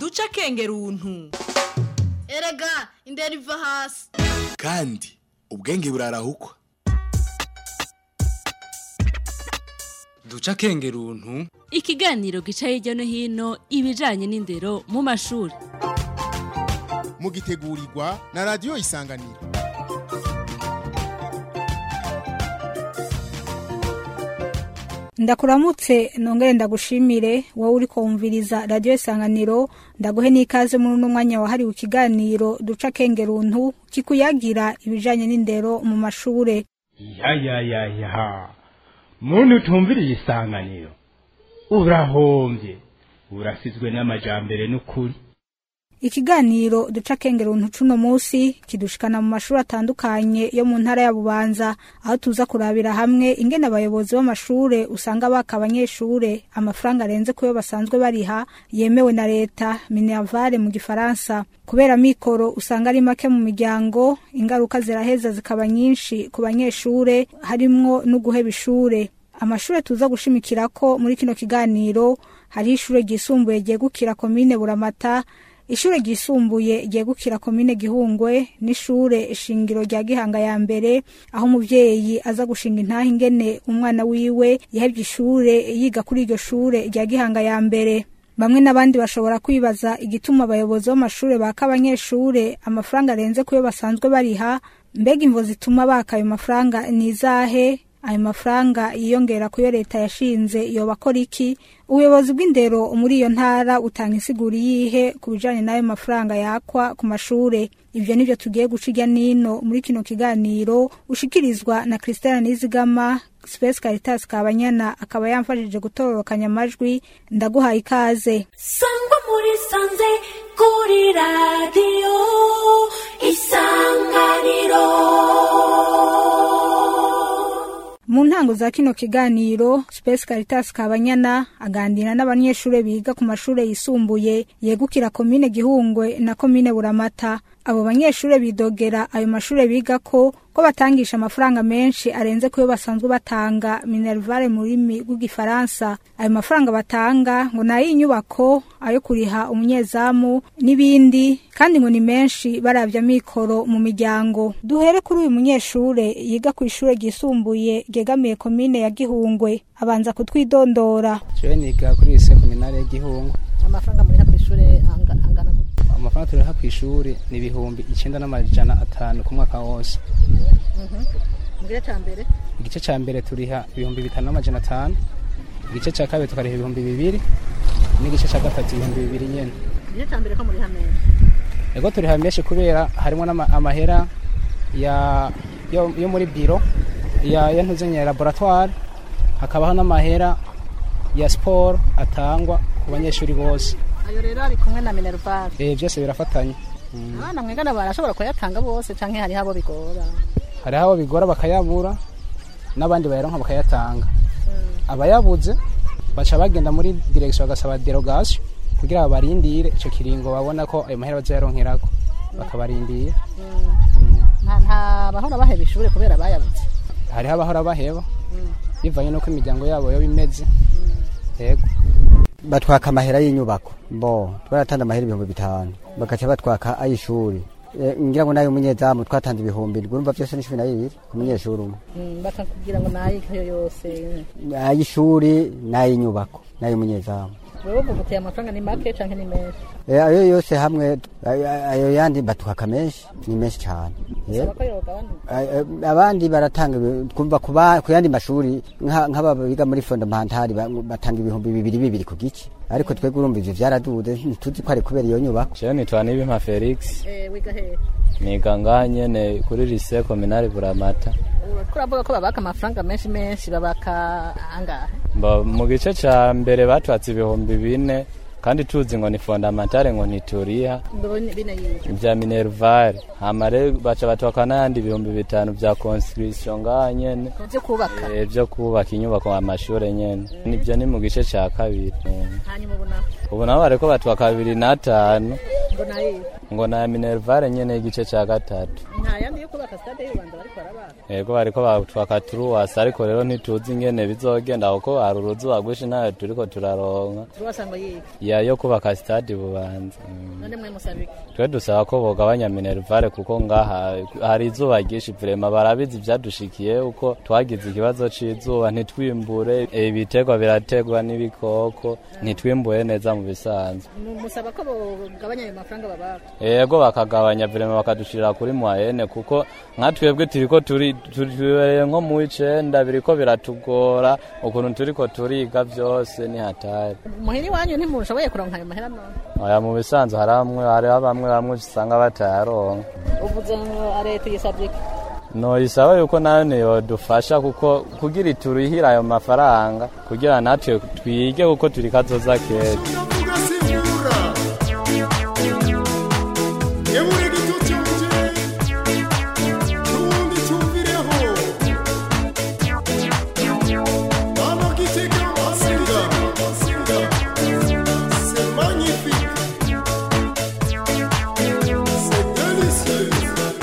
duca kengeruntu erega indera iva hasi kandi ubwenge burarahukwa duca kengeruntu ikiganiro gica hirya no hino ibijanye n'indero mu mashuri mugitegurirwa na radiyo isanganiro ndakuramutse nongere ndagushimire wowe uri kumviriza radiyo isanganiro ndaguhe n'ikaze muri uno mwanya wahariwe ikiganiro duca kengeruntu kikuyagira ibijanye n'indero mu mashure ya ya ya ya muntu utumviriye isanganiro urahombye urasizwe n'amajambere n'ukuri ikiganiro duca kengeruntu cuno musi kidushikana mu mashuri atandukanye yo mu ntara ya bubanza aho tuza kurabira hamwe ingene abayobozi b'amashure usanga baka abanyeshure amafaranga arenze kuyo basanzwe bariha yemewe na leta minervare mu gifaransa kubera mikoro usanga ari make mu miryango ingaruka ziraheza zikaba nyinshi ku banyeshure harimwo no guheba ishure amashure tuza gushimikirako muri kino kiganiro hariho ishure ryisumbuye ryegukira komine buramata ishure ryisumbuye ryegukira komine gihungwe n'ishure shingiro rya gihanga ya mbere aho umuvyeyi aza gushinga intaha ingene umwana wiwe yahevye ishure yiga kuri iryo shure rya gihanga ya mbere bamwe n'abandi bashobora kwibaza igituma abayobozi b'amashure baka abanyeshure amafaranga arenze kuyo basanzwe bariha mbega imvo zituma baka ayo mafaranga ni izahe ayo mafaranga yiyongera kuyo leta yashinze yoba akora iki ubuyobozi bw'indero muri iyo ntara utanga insiguri yihe ku bijanye n'ayo mafaranga yakwa ku mashure ivyo nivyo tugiye guca irya nino muri kino kiganiro ushikirizwa na Christina Nizigama Space Caritas Kabanyana akaba yamfashije gutororokanya amajwi ndaguhaye ikaze sangwa muri sanze kuri radiyo isanganiro mu ntango za kino kiganiro Space Caritas Kabanyana aganira n'abanyeshure biga ku mashure yisumbuye yegukira komine Gihungwe na komine Buramata abo banyeshure bidogera ayo mashure biga ko ko batangisha amafaranga menshi arenze kuyo basanzwe batanga minervare mu rurimi rw'igifaransa ayo mafaranga batanga ngo nayo inyubako ayo kuriha umunyezamu n'ibindi kandi ngo ni menshi baravya mikoro mu miryango duhere kuri uyu munyeshure yiga ku ishure ryisumbuye ryegamiye komine ya Gihungwe abanza kutwidondora jewe niga kuri ise kominare ya Gihungwe amafaranga muri hapo ishure anga- angana gute amafaranga turiha ku ishuri ni ibihumbi icenda n'amajana atanu ku mwaka wose mu gice ca mbere igice ca mbere turiha ibihumbi bitanu n'amajana atanu igice ca kabiri tukariha ibihumbi bibiri n'igice ca gatatu ibihumbi bibiri nyene igice ca mbere ko muri hamwe ego turiha menshi kubera harimo n'amahera ya yo, yo muri biro ya ya ntuzenya laboratoire hakabaho n'amahera ya sport atangwa ku banyeshuri bose ayo rero ari kumwe na minervare eh byose birafatanye abana mwigana barashobora kuyatanga bose canke hariho abo bigora hariho abo bigora bakayabura n'abandi bayaronka bakayatanga abayabuze baca bagenda muri direction bagasaba derogation kugira babarindire ico kiringo babona ko ayo mahera bazoyaronkerako bakabarindira nta nta bahora baheba ishure kubera bayabuze hariho abahora baheba bivanye n'uko imiryango yabo yoba imeze yego batwaka amahera y'inyubako bo twaratanze amahera ibihumbi bitanu bagaca batwaka ay'ishuri Eh, ngira ngo nayo umunyezamu twatanze ibihumbi ndwi urumva byose ni cumi na bibiri ku munyeshuri umwe bakakubwira ngo nayikayo yose ay'ishuri n'ay'inyubako n'ay'umunyezamu wewe uvuga uti amafaranga ni make canke ni menshi Eh, ayo yose hamwe ayo- ayo yandi batwaka menshi ni menshi cyane Eh, saba ko yogabanuka ay- ay- abandi baratanga ibi- twumva ku ba- ku yandi mashuri nka- nk'aba biga muri fondamentali ba- batanga ibihumbi bibiri bibiri ku gice ariko twebwe urumva ivyo vyaraduze ntituzi ko ari kubera iyo nyubako jewe nitwa nibimpa felix Eh, wiga hehe niga ngaha nyene kuri lycée communale buramata uriko uravuga ko babaka amafaranga menshi menshi babaka angahe Mba mu gice ca mbere batwatse ibihumbi bine kandi tuzi ngo ni fondamentale ngo ntituriha Mbone bine yiga vya minervare hama rero baca batwaka n'ayandi ibihumbi bitanu vya construction ngaha nyene vyo kubaka Eh, vyo kubaka inyubako amashure nyene nivyo ni mu gice ca kabiri Eh. hanyuma ubu naho ubu nabo bariko batwaka bibiri n'atanu ngo nayiga ngo na minervare nyene y'igice ca gatatu nta yandi yo kubaka stade impande y'ubanza bariko barabaka yego bariko batwaka turuwasi ariko rero ntituzi ingene bizogenda kuko hari uruzuba rwinshi nayo turiko turaronka turuwasa ngo yiga ya yo kubaka stade bubanza Mm. none mwe musaba iki twe dusaba ko bogabanya minervare kuko ngaha hari izuba ryinshi vrema barabizi ivyadushikiye uko twagize ikibazo c'izuba ntitwimbure ibiterwa birategwa n'ibikoko ntitwimbuye neza mu bisanzwe musaba ko bogabanya ayo mafaranga babaka yego bakagabanya vrema bakadushirira kuri mwayene kuko nka twebwe turiko turi tubereye nko mu w'icenda biriko biratugora ukuntu turiko turiga vyose ni hatari muhiri wanyu ntimushoboye kuronka ayo mahera none oya mu bisanzwe hari amwe hariho bamwe bamwe usanga batayaronka uvuze ngo leta yisabye iki noyisaba yuko nayo niyodufasha kuko kugira iturihire ayo mafaranga kugira natwe twige kuko turi kazoza keza Ebure gituti uje Nundi tumvireho Mama kitega masinga Masinga C'est magnifique C'est délicieux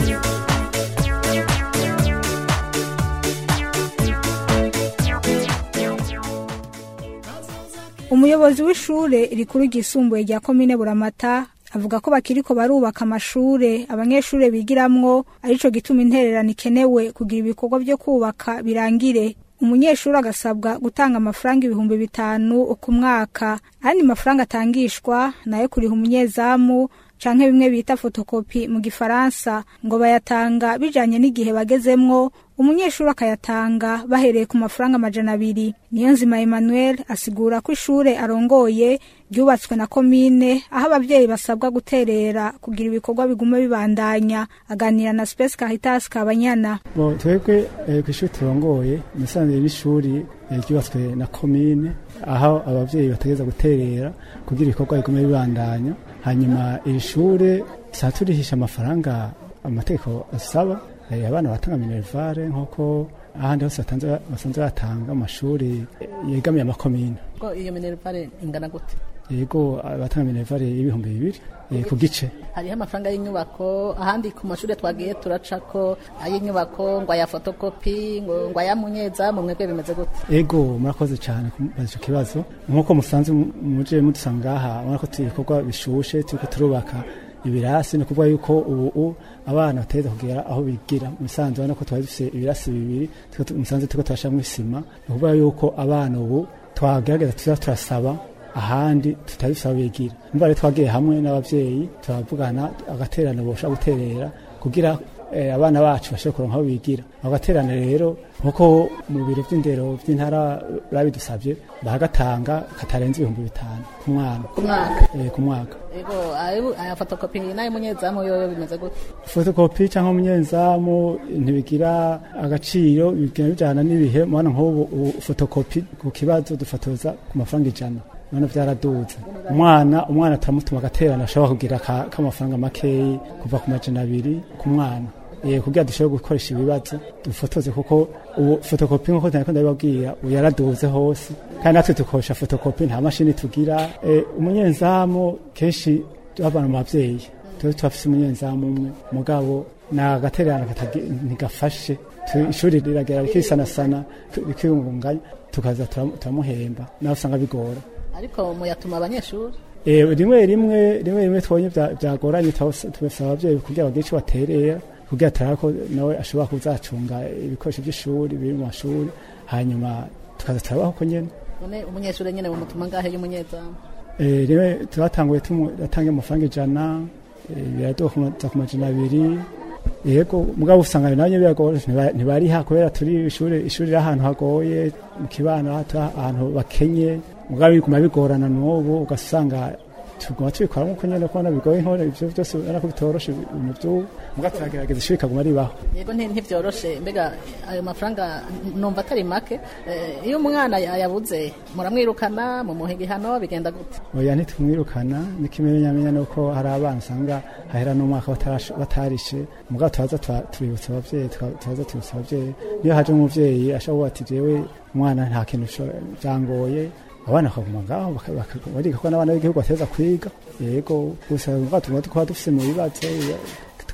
umuyobozi w'ishure rikuru ryisumbuye rya komine buramata avuga ko bakiriko barubaka amashure abanyeshure bigiramwo arico gituma intererano ikenewe kugira ibikorwa vyo kubaka birangire umunyeshuri agasabwa gutanga amafaranga ibihumbi bitanu ku mwaka ayandi mafaranga atangishwa nayo kuriha umunyezamu canke bimwe bita fotokopi mu gifaransa ngo bayatanga bijanye n'igihe bagezemwo umunyeshuri akayatanga bahereye ku mafaranga amajana abiri niyo nzima emmanuel asigura ko ishure arongoye ryubatswe na komine aho abavyeyi basabwa guterera kugira ibikorwa bigume bibandanya aganira na space caritas kabanyana bo twebwe eh, kw'ishuri turongoye musanzwe n'ishuri eh, ryubatswe na komine aho abavyeyi bategeza guterera kugira ibikorwa bigume bibandanya hanyuma iri shure tuba turihisha amafaranga amategeko asaba eh, abana batanga minervare nk'uko ahandi hose batanze- basanzwe batanga amashuri eh, yegamiye amakomine ko iyo minervare ingana gute yego abatanga minervare y'ibihumbi bibiri eh, ku gice hariho amafaranga y'inyubako ahandi ku mashuri twagiye turacako ay'inyubako ngo aya fotokopi ngo ngo aya munyezamu mwebwe bimeze gute ego murakoze cyane kumbaza icyo kibazo nk'uko musanzwe mu- muje mudusanga ngaha urabona ko turi ibikorwa bishushe turiko turubaka ibirasi ni ukuvuga yuko ubu abana bategeza kugera aho bigira mu bisanzwe urabona ko twari dufise ibirasi bibiri turiko tu- musanzwe turiko turashiramwo isima ni ukuvuga yuko abana ubu twagerageza tuza turasaba ahandi tutari dufise aho bigira nimba rero twagiye hamwe n'abavyeyi turavugana agaterano boshobora guterera kugira eh, abana bacu bashobore kuronka aho bigira ako gaterano rero nkuko mu biro vy'indero vy'intara babidusavye bagatanga katarenze ibihumbi bitanu ku mwana ku mwaka eh, ku mwaka ego ayo- aya fotokopi n'ayo munyezamu yoyo bimeze gute fotokopi cyangwa umunyezamu ntibigira agaciro bigira bijyana n'ibihe mubona nk'ubu ubu fotokopi ku kibazo dufotoza ku mafaranga ijana none byaraduze umwana umwana turamutuma agaterano ashobora kugira ka- k'amafaranga makeyi kuva ku majana abiri ku mwana Eh, kugira dushobore gukoresha ibibazo dufotoze kuko ubu fotokopi nk'uko nari ndabibabwira ubu yaraduze hose kandi natwe dukoresha fotokopi nta mashini tugira Eh, umunyezamu kenshi abana mu babyeyi tuba turafise umunyezamu umwe mugabo ni agatererano katagi- ntigafashe Tu- ishuri riragera rikisanasana rikiyungunganya tukaza turam- turamuhemba nawe usanga bigora ariko muyatuma abanyeshuri Eh, rimwe rimwe rimwe rimwe twonye bya- byagoranye tubasa- tubasaba ababyeyi kugira bagire icyo baterera kugira turabe ko nawe ashobora kuzacunga ibikoresho by'ishuri biri mu mashuri hanyuma tukaza turabaho ko nyene none umunyeshuri nyene mumutuma ngahe y'umunyezamu Eh, rimwe turatanguye turatanga amafaranga ijana eh, biraduza ku majana abiri yego mugabo usanga nabyo biragora ntiba- ntibariha kubera turi ishuri ishuri riri ahantu hagoye mu kibano hato ahantu bakenye mugabo biguma bigorana n'ubu ugasanga tuguma tubikora nk'uko nyine kubona bigoye nk'ubu ibyo byose ubona ko bitoroshe ibintu by'ubu mugabo turagerageza ishuri ikaguma ribaho yego nti- ntivyoroshe mbega ayo mafaranga numva atari make Eh, iyo umwana yayabuze muramwirukana mumuha igihano bigenda gute oya ntitumwirukana n'ikimenyamenya ni uko hari abana usanga hahera n'umwaka batarash- batarishe mugabo tubaza tuba- tubibutsa abavyeyi tuka- tubaza tubibutsa abavyeyi niyo haje umuvyeyi ashobora kuvuga ati jewe umwana nta kintu sho- vyangoye abana bakaguma ngaho baka- baka- bariga ko n'abana b'igihugu bateza kwiga yego gusa mugabo tuguma tukaba dufise mu bibazo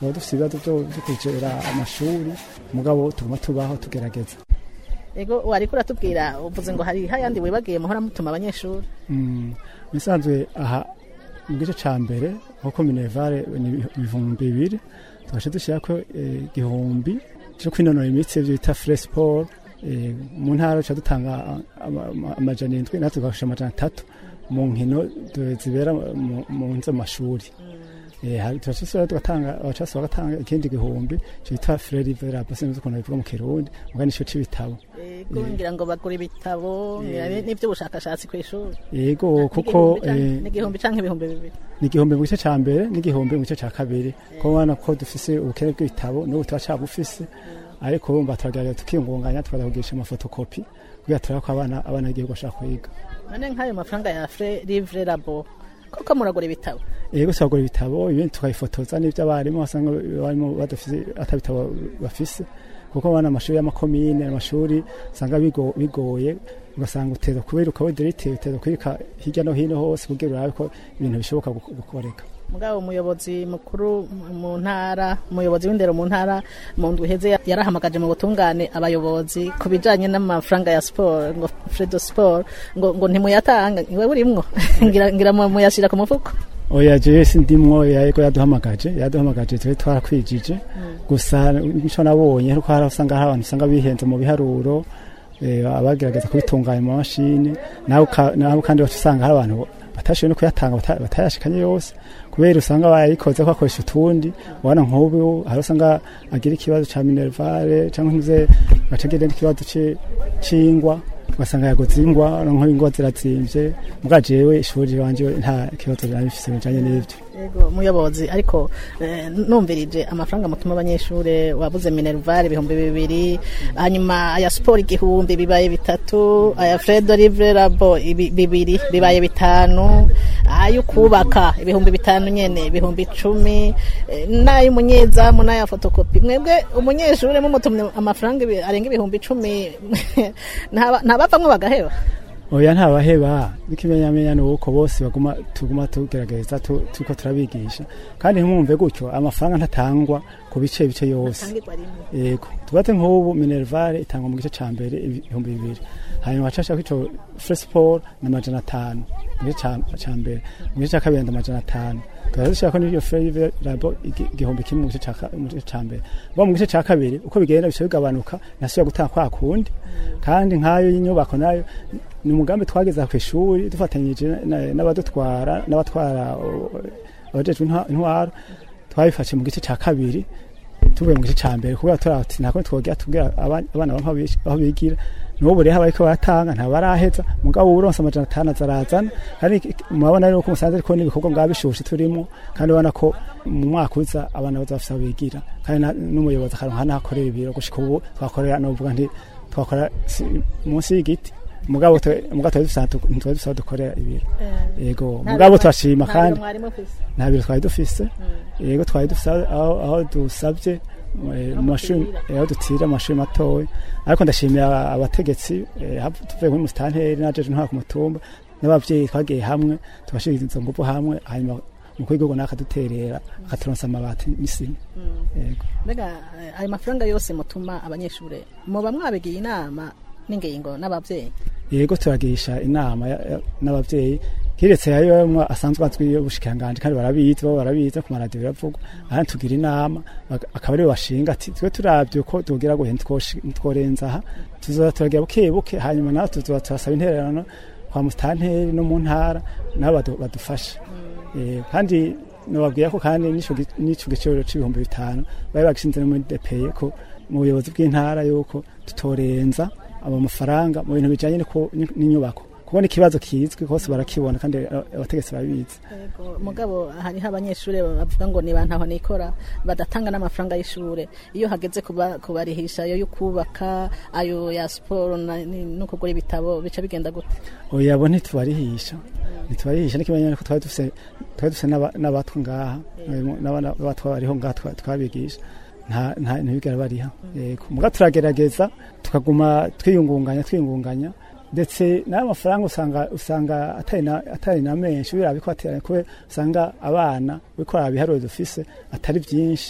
tuba dufise ibibazo vyo vyo kwegera amashuri mugabo tuguma tubaho tugerageza ego wariko uratubwira uvuze ngo hari hayandi wibagiye muhora mutuma abanyeshuri Mm, bisanzwe aha mu gice ca mbere nkuko minervare ni ibihumbi bibiri tugaca dushyirako eh, igihumbi cyo kwinonora imitsi ivyo bita fre sport eh, mu ntara duca dutanga ama- ama- amajana indwi natwe tugafasha amajana atatu mu nkino du- zibera mu- mu nzo mashuri Eh, hari- turashobora tugatanga abacasi bagatanga ikindi gihumbi cyo bita fre riverable sinzi ukuntu bivuga mu kirundi muga nico c'ibitabo ego ngira ngo bagura ibitabo ngira ni- n'ivy'ubushakashatsi kw'ishuri yego kuko N'igihumbi canke- eh, n'igihumbi canke ibihumbi bibiri ni igihumbi mu gice ca mbere n'igihumbi mu gice ca kabiri ko ubona ko dufise ubukene bw'ibitabo n'ubu turacabufise ariko urumva turagerageza tukiyungunganya tukaza kugirisha amafotokopi kugira turabe ko abana abana igihugu bashaka kwiga none nk'ayo mafaranga ya fre livre labo koko muragura ibitabo yego turagura ibitabo ibindi tukabifotoza n'ibyo abarimu basanga barimo badafise ata bitabo bafise kuko abana amashuri y'amakomine amashuri usanga bigo- bigoye ugasanga uteza kubiruka widirite uteza kwirika hirya no hino hose kugira urabe ko ibintu bishoboka gu- gukoreka mugabo umuyobozi mukuru mu ntara umuyobozi w'indero mu ntara mu ndwi iheze yarahamagaje mu butungane abayobozi ku bijanye n'amafaranga ya siporo ngo fredo siporo ngo, ngo ntimuyatanga iwe burimwo ngira, ngira mu- muyashira ku mufuko oya jewe sindimwo yego yaduhamagaje yaduhamagaje twe twarakwijije gusa nico nabonye ariko hari aho usanga hari abantu usanga bihenze mu biharuro eh, abagerageza kubitunganya mu mashini nawe uka- nawe kandi baca usanga hari abantu batashoboye no kuyatanga bata- batayashikanye yose kubera usanga bayikoze ko akoresha utundi ubona nk'ubu hari usanga agira ikibazo ca minervare cyangwa ntuze gaca agira n'ikibazo ci- c'ingwa ugasanga yaguze ingwa nko ingwa zirazimvye muga jewe ishuri wanje nta kibazo nari bifise bijanye n'ivyo yego muyobozi ariko eh, numvirije amafaranga mutuma abanyeshure wabuze minervare ibihumbi bibiri hanyuma aya siporo igihumbi bibaye bitatu aya fredo livre labo ibi- bibiri bibaye bitanu ayo kubaka ibihumbi bitanu nyene ibihumbi icumi eh, n'ay'umunyezamu n'aya fotokopi mwebwe umunyeshure mumutumye amafaranga ibi- arenga ibihumbi icumi ntaba- ntabavamwo bagaheba oya ntabaheba n'ikimenyamenya ni uko bose baguma tuguma tugerageza tu- turiko turabigisha kandi ntimwumve gutyo amafaranga ntatangwa ku bice bice yose yego tubate nk'ubu minervare itangwa mu gice ca mbere ibihumbi bibiri hanyuma hacashako ico fresport na majana atanu mu gice ca- ca mbere mu gice ca kabiri amajana atanu tukaza dushirako n'iyo flavor labo igi- igihumbi kimwe mu gice ca ka- mu gice ca mbere bo mu gice ca kabiri uko bigenda bica bigabanuka nasubira gutanga kwa kundi kandi nk'ayo y'inyubako nayo ni umugambi twageza ku ishuri dufatanyije na- n'abadutwara n'abatwara o- abajejwe intwa- intwaro twabifashe mu gice ca kabiri tuvuye mu gice ca mbere kubera turati ntako twogira tubwira aba- abana bamwe aho bish- aho bigira n'ubu rero bariko baratanga nta baraheza mugabo uronse amajana atanu azarazana kandi iki- murabona rero ko musanze ariko n'ibikorwa bwa bishushe turimo kandi ubona ko mu mwaka uza abana baza bafise aho bigira kandi na- n'umuyobozi akaronka n'aho akorera ibiro gushika ubu twakorera novuga nti twakora si- munsi y'igiti mugabo twe- mugabo twari dusanzwe ntitwari dusanzwe dukorera ibiro yego mugabo turashima kandi nta biro twari dufise yego twari dufise aho- aho aho dusabye eh, mu mashuri eh, aho dutira mu mashuri matoya ariko ndashimira abategetsi eh, hab- tuvuye muri musitanteri najeje ntwara ku mutumba n'abavyeyi twagiye hamwe tugashira izo nguvu hamwe hanyuma umukuru w'igihugu nawe akaduterera akaturonsa amabati n'isima yego mbega eh, ayo mafaranga yose mutuma abanyeshure muba mwabigiye inama n'ingingo n'abavyeyi yego turagisha inama ya- ya- n'abavyeyi kiretse yayo mwa asanzwe azwi y'ubushikanganje kandi barabizi bo barabizi ku maradiyo biravugwa ahandi tugira inama bak- akaba aribo bashinga ati twe turavye uko tugira guhe ntitworenza aha tuzoza turagira buke buke hanyuma nawe tuzoza turasaba intererano kwa musitanteri no mu ntara nabo badu- badufashe Eh, kandi nababwira ko kandi n'ico gi- n'ico giciro c'ibihumbi bitanu bari bagishinze no muri depeye ko mu buyobozi bw'intara yuko tutorenza aba mafaranga mu bintu bijanye n'uko- n'inyubako kubona ikibazo kizwi hose barakibona kandi a- abategetsi babizi Yego, mugabo hariho abanyeshure bavuga ngo niba ntaho nikora badatanga n'amafaranga y'ishure iyo hageze kuba- kubarihisha ayo yo kubaka ayo ya siporo na- ni- no kugura ibitabo bica bigenda gute oya bo ntitubarihisha ntitubarihisha n'ikimenyane ko twari dufise twari dufise n'aba- n'abatwa ngaha n'abana b'abatwa bariho ngaha twa- twabigisha nta nta ntibigera bariha yego muga turagerageza tukaguma twiyungunganya twiyungunganya ndetse n'ayo mafaranga usanga usanga atari na atari na menshi biraba ko ateranye kubera usanga abana biko biharuro dufise atari byinshi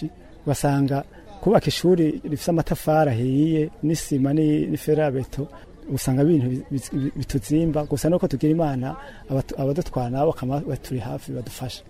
ugasanga kubaka ishuri rifite amatafari ahiye n'isima ni- n'iferabeto usanga ibintu bi- bi- bituzimba gusa nuko tugira imana abatu- abadutwara nabo bakaba baturi hafi badufasha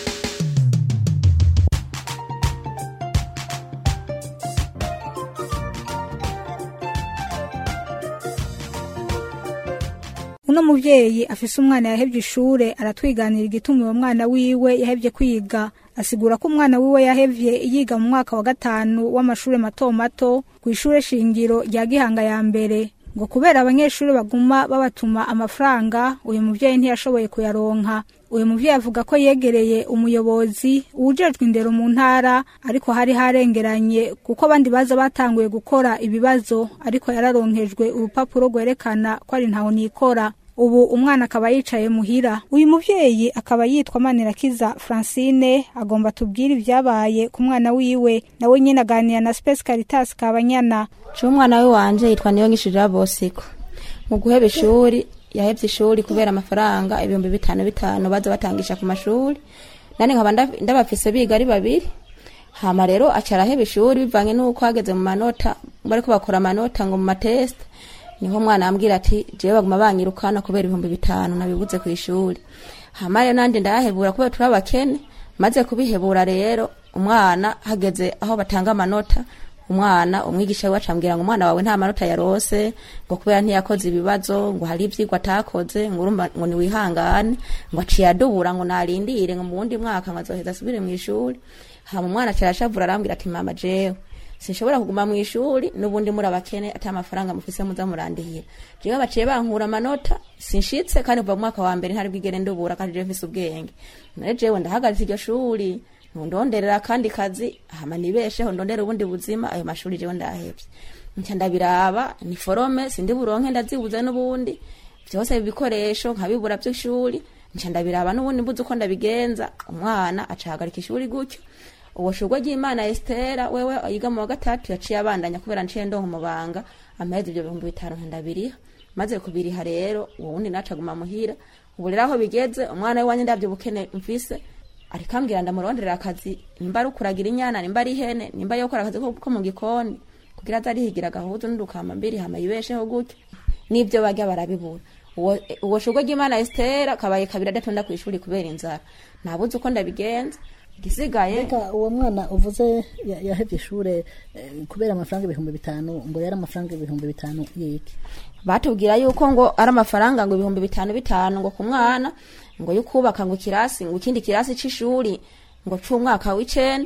uno muvyeyi afise umwana yahevye ishure aratwiganira igituma uwo mwana wiwe yahevye kwiga asigura ko umwana wiwe yahevye yiga mu mwaka wa gatanu w'amashure mato mato kw'ishure shingiro rya gihanga ya mbere ngo kubera abanyeshuri baguma babatuma amafaranga uyu muvyeyi ntiyashoboye kuyaronka uyu muvyeyi avuga ko yegereye umuyobozi uwujejwe indero mu ntara ariko hari harengeranye kuko abandi baza batanguye gukora ibibazo ariko yararonkejwe urupapuro rwerekana ko ari ntaho nikora ubu umwana akaba yicaye muhira uyu muvyeyi akaba yitwa manirakiza francine agomba tubwire ibyabaye ku mwana wiwe nawe nyine aganira na space caritas kabanyana Jewe umwana we wanje yitwa niyo ngishirira bosiko mu guheba ishuri yahevye ishuri kubera amafaranga ibihumbi bitanu bitanu baza batangisha ku mashuri nani nkaba nda- ndabafise biga ari babiri hama rero aca araheba ishuri bivanye n'uko hageze mu manota bariko bakora amanota ngo mu mateste niho umwana ambwira ati jewe baguma banyirukana kubera ibihumbi bitanu nabibuze ku ishuri hama rero nanje ndayahebura kubera turi abakene maze kubihebura rero umwana hageze aho batanga amanota umwana umwigisha we acambwira ngo umwana wawe nta manota yarose ngo kubera ntiyakoze ibibazo ngo hari ivyigwa atakoze ngo urumva ngo niwihangane ngo aciye adubura ngo narindire ngo mu wundi mwaka ngo azoheza asubire mu ishuri hama umwana aciye arashavura arambwira ati mama jewe sinshobora kuguma mu ishuri n'ubundi muri abakene ata amafaranga mufise muza murandihira jewe baciye bankura amanota sinshitse kandi kuva mu mwaka wa mbere ntari bwigere ndubura kandi jewe mfise ubwenge none jewe ndahagaritse iryo shuri ndonderera kandi kazi hama nibesheho ndondera ubundi buzima ayo mashuri jewe ndahevye nca ndabiraba ni forome sindi buronke ndazibuze n'ubundi vyose ibikoresho nkabibura vy'ishuri nca ndabiraba n'ubundi mbuze uko ndabigenza umwana acahagarika ishuri gutyo uwo shurwe ry'imana estera wewe yiga mu wa gatatu yaciye abandanya kubera nciye ndonka umubanga amahezi ivyo bihumbi bitanu ndabiriha maze kubiriha rero uwo wundi naca aguma muhira ubu rero aho bigeze umwana we wanje ndavyo bukene mfise ariko ambwira ndamuronderera akazi nimba ari ukuragira inyana nimba ari ihene nimba ari gukora akazi ko ko mu gikoni kugira aze arihigira agahuzu n'udukama mbiri hama yibesheho gutyo n'ivyo barya barabibura uwo uwo shurwe ry'imana estera kabaye kabiri adatonda ku ishuri kubera inzara nabuze uko ndabigenza igisigaye Mbega uwo mwana uvuze ya- yahevye ishure eh, kubera amafaranga ibihumbi bitanu ngo yari amafaranga ibihumbi bitanu yiki batubwira yuko ngo ari amafaranga ngo ibihumbi bitanu bitanu ngo ku mwana ngo yukubaka ngo ikirasi ngo ikindi kirasi c'ishuri ngo c'umwaka w'icenda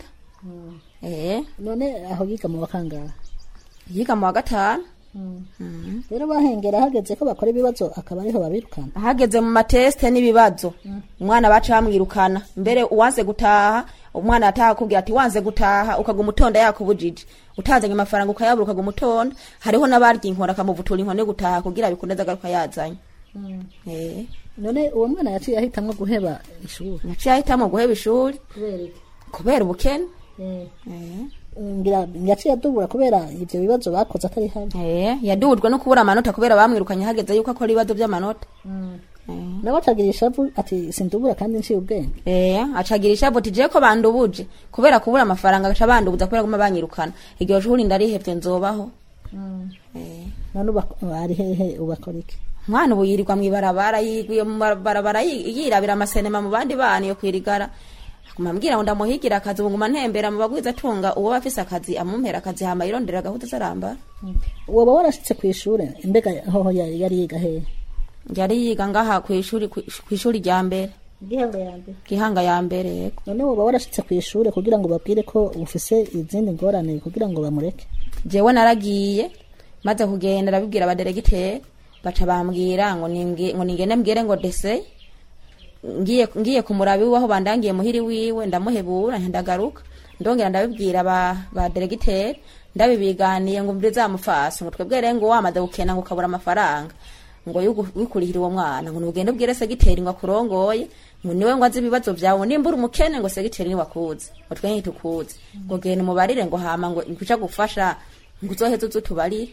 eh none aho yiga mu wakangaha yiga mu wa gatanu rero bahengera hageze ko bakora ibibazo akaba ariho babirukana hageze mu mateste n'ibibazo umwana baca bamwirukana mbere uwanze gutaha umwana yataha akubwira ati wanze gutaha ukaguma utonda yakubujije utazanye amafaranga ukayabura ukaguma utonda hariho n'abarya inkora akamuvutura inkoni yo gutaha kugira bikunde agaruka yazanye eh none uwo mwana yaciye ahitamwo guheba ishuri yaciye ahitamo guheba ishuri kubera iki kubera ubukene Eh, eh ngira yaciye adubura kubera ivyo bibazo bakoze atari hamwe eh yadujwe no kubura amanota kubera bamwirukanye hageze yuko akora ibibazo by'amanota nawe acagira ishavu ati sindubura kandi nciye ubwenge Eh, acagira ishavu ati je ko bandubuje kubera kubura amafaranga gaca bandubuza kubera guma banyirukana iryo shuri ndarihevye nzobaho eh none uba- ari hehe ubakora iki mwana ubu yirirwa mw'ibarabara yigwiye mu barabara yi- yirabira amasenema mu bandi bana yo kwirigara aguma ambwira ngo ndamuhigira akazi ubu nguma ntembera mu bagwiza atunga uwo bafise akazi amumpera akazi hama yirondera agahuta zaramba woba warashitse kw'ishure mbega hoho yari yari yiga hehe yari yiga ngaha kw'ishuri kw'ishuri rya mbere gihanga ya mbere gihanga ya mbere yego none woba warashitse kw'ishure kugira ngo babwire ko ufise izindi ngorane kugira ngo bamureke jewe naragiye maze kugenda arabibwira abaderegiteri baca bambwira ngo ninge- ngo ningende mbwire ngo dese ngiye ngiye kumurabi waho bandangiye muhiri wiwe ndamuhebura ndagaruka ndongera ndabibwira ba ba deregiteri ndabibiganiye ngo mbire zamufasa ngo twebwe rero ngo wamaze gukena ngo ukabura amafaranga ngo yugu- wikurihira uwo mwana ngo nugende ubwire segiteri ngo akurongoye ngo niwe ngo azi ibibazo vyawe nimba uri umukene ngo segiteri niwe akuzi ngo twe ntitukuzi ngo genda umubarire ngo hama ngo nkuca gufasha ngo uzoheze uze utubarire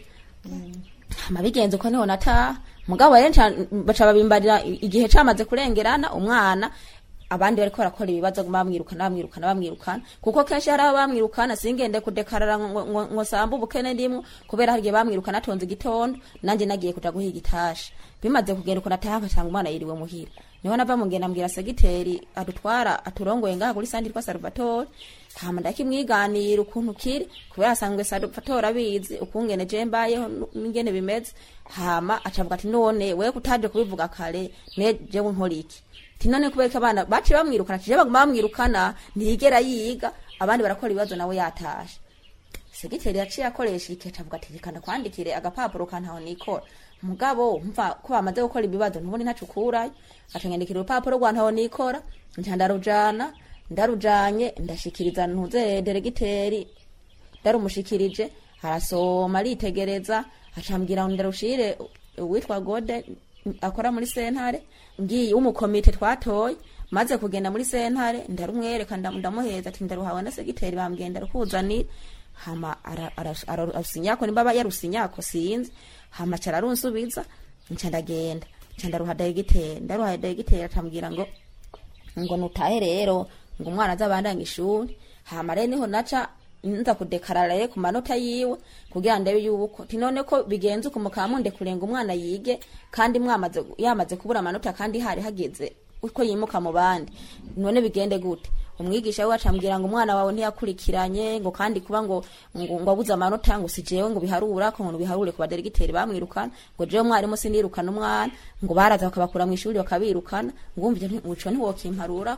hama bigenze uko niho nataha mugabo rero nca- baca babimbarira i- igihe camaze kurengerana umwana abandi bariko barakora ibibazo bamwirukana bamwirukana bamwirukana kuko kenshi hari abo bamwirukana singende kudekarara ngo- ngo ngo sambe ubukene ndimwo kubera hari igihe bamwirukana atonze igitondo nanje nagiye kuja guhiga itasha bimaze kugenda uko nataha nkasanga umwana yiriwe muhira niho nava mu ngenda mbwira segiteri adutwara aturongoye ngaha kuri sandi twa Salvatore hama ndakimwiganira ukuntu kiri kubera asanzwe Salvatore abizi ukungene je mbayeho nu- n'ingene bimeze hama acavuga ati none wewe kutaje kubivuga kare ne jewe nkora iki ati none kubera ko abana baciye bamwirukana ati je baguma bamwirukana ntiyigera yiga abandi barakora ibibazo nawe yatashe segiteri yaciye akoresha ikeca avuga ati reka ndakwandikire agapapuro kantaho nikora mugabo mva ko bamaze gukora ibibazo ntubone ntaco ukurayo acanyandikira urupapuro rwa ntaho nikora nca ndarujana ndarujanye ndashikiriza ntuze deregiteri ndarumushikirije arasoma aritegereza acambwira ngo ndarushire uwitwa gode akora muri sentare ngiye w'umukomite twatoye maze kugenda muri sentare ndarumwereka ndam- ndamuheza ati ndaruhawe na segiteri bambwiye ndarukuzanira hama ara- ara- ara- arusinyako nimba aba yarusinyako sinzi hama cara arunsubiza nca ndagenda nca ndaruha degiteri ndaruha degiteri acambwira ngo ngo nutahe rero ngo umwana azabandanye ishuri hama rero niho naca nza kudekarara rero ku manota yiwe kugira ndebe yuko ti none ko bigenze uko mukaba mundekurenga umwana yige kandi mwamaze yamaze kubura amanota kandi hari hageze uko yimuka mu bandi none bigende gute umwigisha we acambwira ngo umwana wawe ntiyakurikiranye ngo kandi kuba ngo ngo, ngo abuze amanota ngo si jewe ngo biharura ko ngo biharure ku baderegiteri bamwirukana ngo jewe mwarimu sinirukana umwana ngo baraza bakabakura mu ishuri bakabirukana ngo wumva ivyo nti- uco ntiwokimparura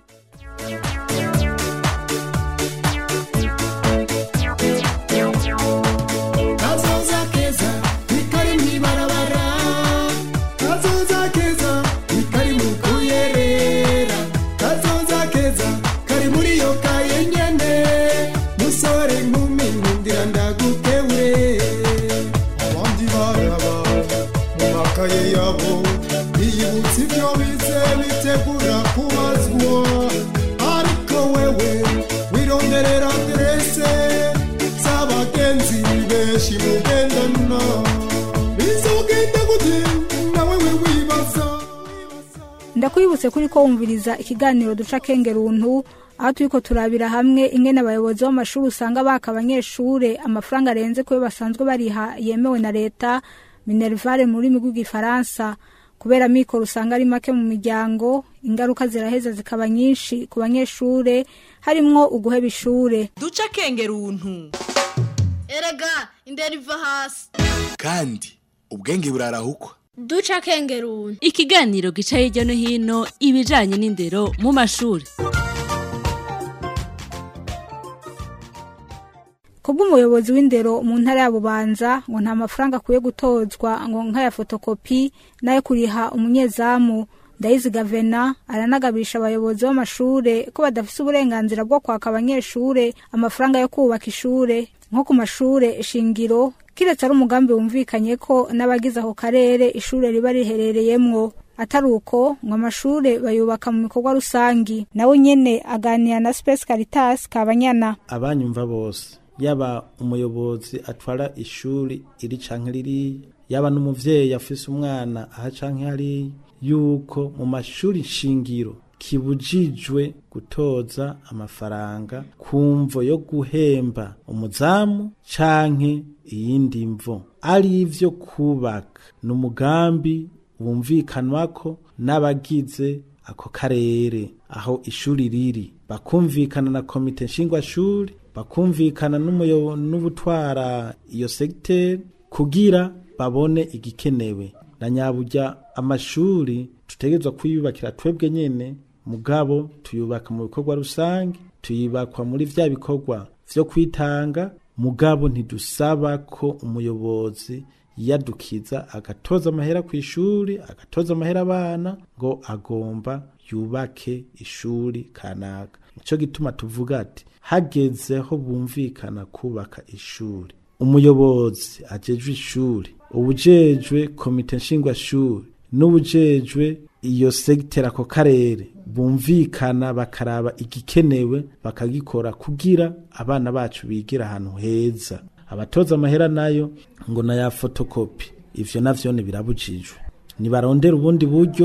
kazoza keza nikari mwibarabara kazoza keza nikari mu kuyerera kazoza keza kari muri yo kaye nyene musore nkumi nkundira ndagukewe abandi baraba mu makaye yabo biyibutsa ibyo bize bitegura kubazwa ariko wewe wironderera aderese z'abagenzi benshi mugendana bizogenda gute nawe we wibaza ndakwibutse kuri ko wumviriza ikiganiro duca kengeruntu aho turiko turabira hamwe ingene abayobozi b'amashuri usanga baka abanyeshure amafaranga arenze kuyo basanzwe bariha yemewe na leta minervare mu rurimi rw'igifaransa kubera mikoro usanga ari make mu miryango ingaruka ziraheza zikaba nyinshi ku banyeshure harimwo uguheba ishure duca kengeruntu erega indera iva hasi kandi ubwenge burarahukwa duca kengeruni ikiganiro gica hirya no hino ibijanye n'indero mu mashuri kubw'umuyobozi w'indero mu ntara ya bubanza ngo nta mafaranga akwiye gutozwa ngo nk'aya fotokopi n'ayo kuriha umunyezamu ndayizi gavena aranagabisha abayobozi b'amashure ko badafise uburenganzira bwo kwaka abanyeshure amafaranga yo kubaka ishure nko ku mashure shingiro kiretse ari umugambi wumvikanye ko n'abagize ako karere ishure riba riherereyemwo atari uko ngo amashure bayubaka mu bikorwa rusangi nawe nyene aganira na space caritas kabanyana abanyumva bose yaba umuyobozi atwara ishuri iri canke ririya yaba n'umuvyeyi afise umwana aha canke hariya yuko mu mashuri shingiro kibujijwe gutoza amafaranga ku mvo yo guhemba umuzamu canke iyindi mvo ari ivyo kubaka ni umugambi wumvikanwako n'abagize ako karere aho ishuri riri bakumvikana na komite nshingwashuri bakumvikana n'umuyo- n'ubutwara iyo segiteri kugira babone igikenewe na nyaburya amashuri tutegerezwa kuyubakira twebwe nyene mugabo tuyubaka mu bikorwa rusange tuyubakwa muri vya bikorwa vyo kwitanga mugabo ntidusaba ko umuyobozi yiyadukiza agatoza amahera ku ishuri agatoza amahera abana ngo agomba yubake ishuri kanaka nico gituma tuvuga ati hagezeho bumvikana kubaka ishuri umuyobozi ajejwe ishuri ubujejwe komite nshingwashuri n'ubujejwe iyo segiteri ako karere bumvikana bakaraba igikenewe bakagikora kugira abana bacu bigira ahantu heza abatoza amahera nayo ngo na ya fotokopi ivyo navyone birabujijwe nibarondera ubundi buryo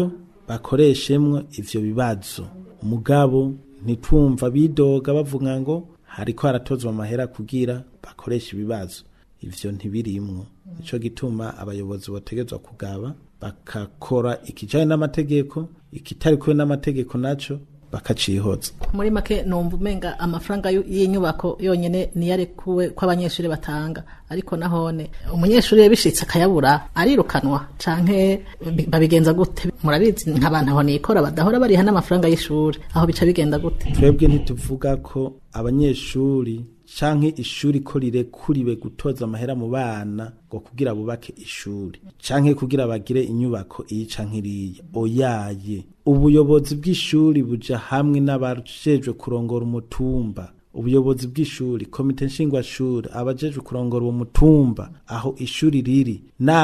bakoreshemwo ivyo bibazo mugabo ntitwumva bidoga bavuga ngo hariko haratozwa amahera kugira bakoreshe ibibazo ivyo ntibirimwo nico gituma abayobozi bategezwa kugaba bakakora ikijanye n'amategeko ikitari kumwe n'amategeko naco bakacihoza muri make numva umenga amafaranga y'u- y'inyubako yonyene niyo arekuwe ko abanyeshuri batanga ariko nahone umunyeshuri yabishitse akayabura arirukanwa canke bi- babigenza gute murabizi nk'abantu aho nikora badahora bariha n'amafaranga y'ishuri aho bica bigenda gute twebwe ntituvuga ko abanyeshuri canke ishuri ko rirekuriwe gutoza amahera mu bana ngo kugira bubake ishuri canke kugira bagire inyubako iyi canke iriya oyaye ubuyobozi bw'ishuri buja hamwe n'abajejwe kurongora umutumba ubuyobozi bw'ishuri komite nshingwashuri abajejwe kurongora uwo mutumba aho ishuri riri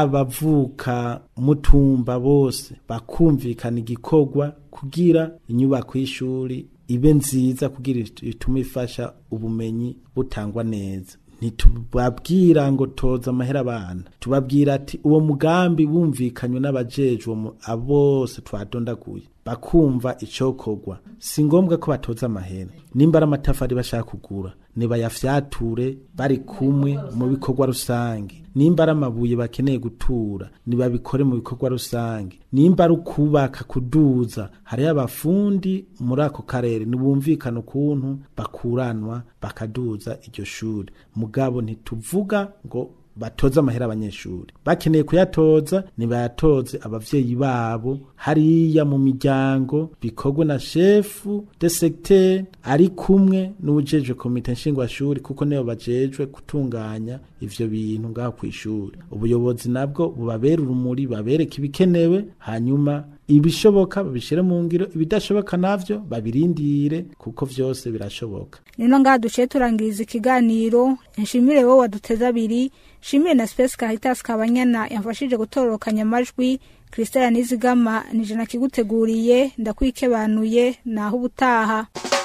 n'abavuka mutumba bose bakumvikana igikorwa kugira inyubako y'ishuri ibe nziza kugira it- itume ifasha ubumenyi butangwa neza ntitubabwira ngo toza amahera abana tubabwira ati uwo mugambi wumvikanywe n'abajejwe mu- abo bose twadondaguye bakumva icokorwa si ngombwa ko batoza amahera nimba ari amatafari bashaka kugura nibayafyature bari kumwe mu bikorwa rusange nimba ari amabuye bakeneye gutura nibabikore mu bikorwa rusange nimba ari ukubaka kuduza hariho abafundi muri ako karere nibumvikana ukuntu bakuranwa bakaduza iryo shuri mugabo ntituvuga ngo batoze amahera abanyeshuri bakeneye kuyatoza nibayatoze abavyeyi babo hariya mu miryango bikorwe na shefu de secteur ari kumwe n'ubujejwe komite nshingwashuri kuko nibo bajejwe gutunganya ivyo bintu ngaho kw'ishuri ubuyobozi nabwo bubabera urumuri babereka ibikenewe hanyuma ibishoboka babishire mu ngiro ibidashoboka navyo babirindire kuko vyose birashoboka nino ngaha duciye turangiriza ikiganiro nshimire wowe waduteze abiri nshimire na space caritas kabanyana yamfashije gutororokanya amajwi christelle nizigama nije nakiguteguriye ndakwikebanuye naho ubutaha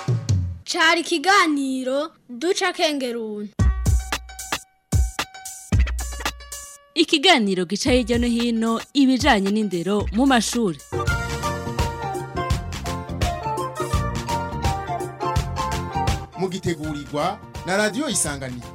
cari ikiganiro duca kengeruni ikiganiro gica hirya no hino ibijanye n'indero mu mashuri mugitegurirwa na radiyo isanganiro